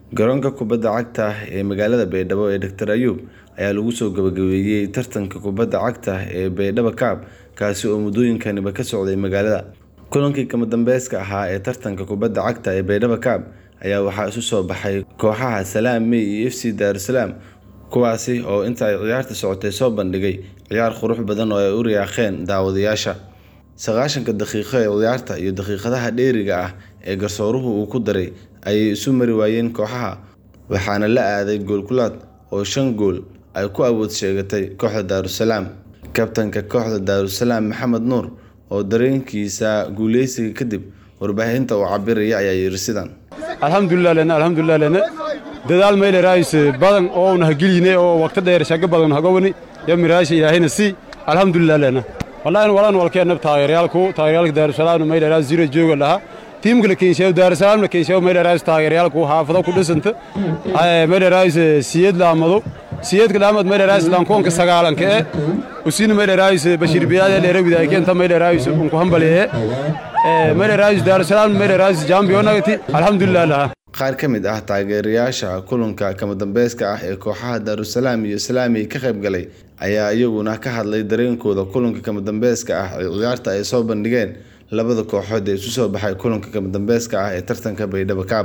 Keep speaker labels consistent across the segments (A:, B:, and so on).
A: Garoonka kubadda cagta ee magaalada Baydhabo ee Dr. Ayub ayaa lagu soo gabagabeeyay tartanka kubadda cagta ee Baydhabo Cup kaasi oo muddooyinkanba ka socday magaalada. Kulankii kama dambayska ahaa ee tartanka kubadda cagta ee Baydhabo Cup ayaa waxaa isu soo baxay kooxaha Salaam May iyo FC Dar-es-Salaam kuwaasi oo inta ay ciyaarta socotay soo bandhigay ciyaar qurux badan oo ay u riyaaqeen daawadayaasha. Sagaashanka daqiiqo ee ciyaarta iyo daqiiqadaha dheeriga ah ee garsooruhu uu ku daray ayay isu mari waayeen kooxaha waxaana la aaday gool kulaad oo shan gool ay ku awood sheegatay kooxda Dar-es-Salaam. Kabtanka kooxda Dar-es-Salaam Maxamed Nuur oo dareenkiisa guuleysiga kadib warbaahinta u cabiraya ayaa yiri sidan.
B: alxamdulilah lena alxamdulilah lena dadaal mayle raayis badan oo una hageline oo waqti dheer shaga badan hagowni ya miraasha ilaahayna si alxamdulilah lena wallahi walan walkeena taageerayaalku taageerayaalka daarusalaam mayle raayis zero jooga laha tiimka keenshaw daarusalaam keenshaw mayle raayis taageerayaalku haafado ku dhisanta ay mayle raayis siyad laamado siyadka laamad mayle raayis lankoonka sagaalanka ee usina mayle raayis bashir biyaade leera widaay keenta mayle raayis unku hambaliye mayle raayis daarusalaam mayle raayis jambiyonagati alxamdulilah laha
A: qaar ka mid ah taageerayaasha kulanka kama dambayska ah ee kooxaha Dar-es-Salaam iyo Salaami ka qayb galay ayaa iyaguna ka hadlay dareenkooda kulanka kama dambayska ah ee ciyaarta ay soo bandhigeen labada kooxood ee isu soo baxay kulanka kama dambayska ah ee tartanka Baydhabo Cup.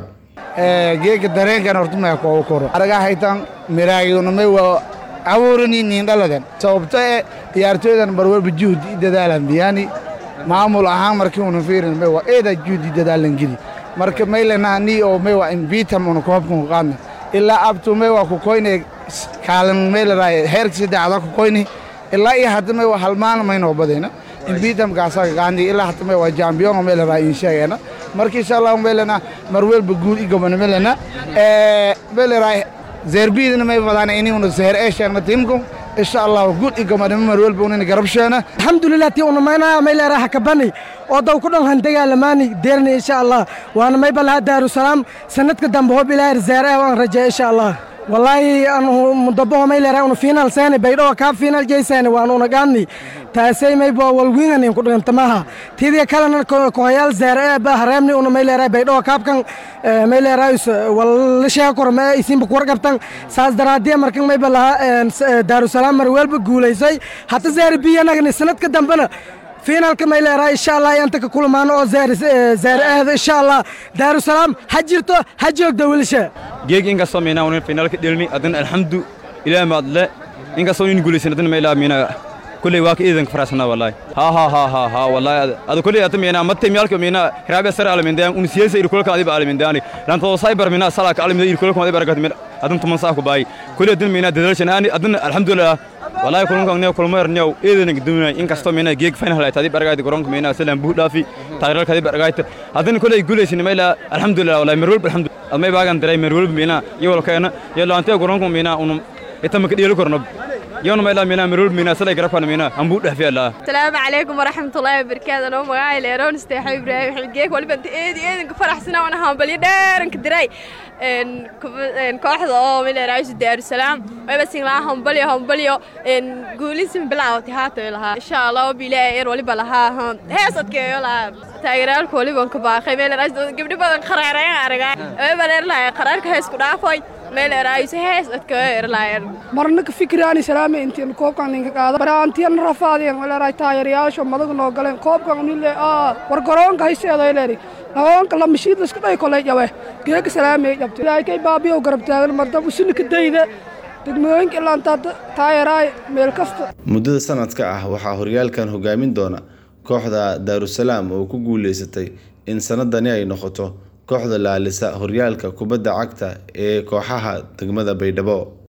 C: geega dareenkan horta ma koobo koro araga haytan miraayuna may waa abuurani nin dhaladan sababta ee ciyaartooydan barwalba juhdi dadaalan biyani maamul ahaan markii uu fiirin may waa eeda juhdi dadaalan gidi marka maylana ni oo may waa invitam uu koobkan qaadna ilaa abtu may waa ku koyne kaalan maylaray heerka saddexda ku koyne ilaa iyo hadda may waa halmaan may noo badayna invitam kaasa qaandi ilaa hadda may waa champion maylaray in sheegana marka insha Allah maylana marwalba guud i gobon maylana ee maylaray zerbidna may wadana inii uu zeer ee sheegna tiimku insha Allah guud i gobon marwalba uu garabsheena
D: alxamdulilah tii una maynaya may leeraha kabani oo daw ku dhan han dagaalamaani deerni insha allah waana may balaha daarusalaam sanadka dambe hob ilaahay zaare waan rajeeya insha allah wallaahi anu mudabaho may leeraha unu final seeni baydhoo kaa final jeyseeni waan una gaadni taasay may bo walwiinganin ku dhigantamaha tidii kalena kohayaal zaare ee ba hareemni una may leeraha baydhoo kaabkan may leeraha walla sheega kor ma isinba kuwar qabtan saas daraadiya markan may balaha daarusalaam mar welba guulaysay hata zaare biyanagni sanadka dambena finaalka may leerahay insha allah inta ka kulmaano oo zaare ahda insha allah daarusalaam ha jirto ha joogda wilisha
E: geeg inkastoo miinaa unin finaalka dhelni adina alxamdu ilaa maadle inkastoo nin guulaysan adina ma ilaa miinaa kulley waa ka iidanka faraxsanaa wallaahi haa haa haa haa haa wallaahi ada kulley ata miinaa matte miyaalka miinaa hiraabe sar alamindaan un siyasa ir kulka adiba alamindaani lantoo saybar miinaa salaka alamida ir kulka adiba aragat miina adin tuman saa ku baayi kulley adina miinaa dadalshan aani adina alxamdulilah wallaahi kulankan new kulmayr new eedanig duunay inkastoo miinaa geeg final ay tadi baragayd garoonka miinaa salaan buu dhaafi taageeralka adi baragayd hadina kulley guulaysin meela alxamdulilah wallaahi marwalba alxamdulilah admay baagan diray marwalba miinaa iyo walkeena iyo laantee garoonka miinaa unum itama ka dheeli korno يوم ما إلا منا مرور منا سلا يقرب أنا منا هم بود في الله
F: السلام عليكم ورحمة الله وبركاته أنا مقاي ليرون استحي إبراهيم حجيك ولا بنت إيدي إيدي كفرح سنة وأنا هم بلي دار إنك دراي إن إن كواحد أو من رايس دار السلام وبس إن لا هم بلي هم بلي إن قولي سم بلا وتهات لها إن شاء الله بلا إير ولا بلاها هم هي صدق يلا تايرال كولي بنك باخي من رايس قبل بدن قرارين أرجع وبلا لا قرارك هيس كدافوي
G: marna ka fikiraani salaame intiin koobkan ninka qaada baraantiyan rafaadeen walaaraay taageerayaasha madaga noo galeen koobkan nile aa war garoonka hayseedo leeri garoonka la mashiid la iska dhay kolay jabe geeka salaame jabtay ilaahay kay baabiyo garab taagan marda usina ka dayda degmooyinka ilaantaa taageeraay meel kasta
A: muddada sanadka ah waxaa horyaalkan hogaamin doona kooxda Dar-es-Salaam oo ku guuleysatay in sanadani ay noqoto kooxda laalisa horyaalka kubadda cagta ee kooxaha degmada Baydhabo